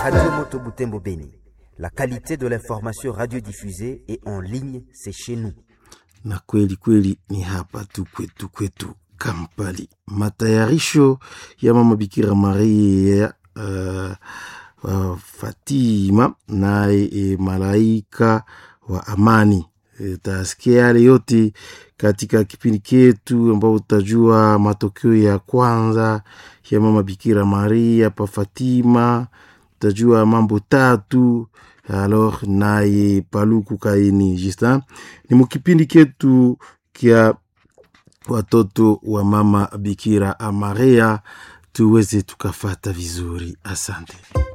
Radio Moto Butembo Beni. La qualité de l'information radiodiffusée et en ligne, c'est chez nous. na kweli kweli ni hapa tu kwetu kwetu Kampali. Matayarisho ya mama Bikira Maria uh, uh, Fatima naye e, malaika wa amani e, tasikia yale yote katika kipindi chetu ambao utajua matokeo ya kwanza ya mama Bikira Maria pa Fatima, utajua mambo tatu alors naye Paluku Kaini Justin ni mukipindi ketu kya watoto wa mama Bikira Maria, tuweze tukafata vizuri. Asante.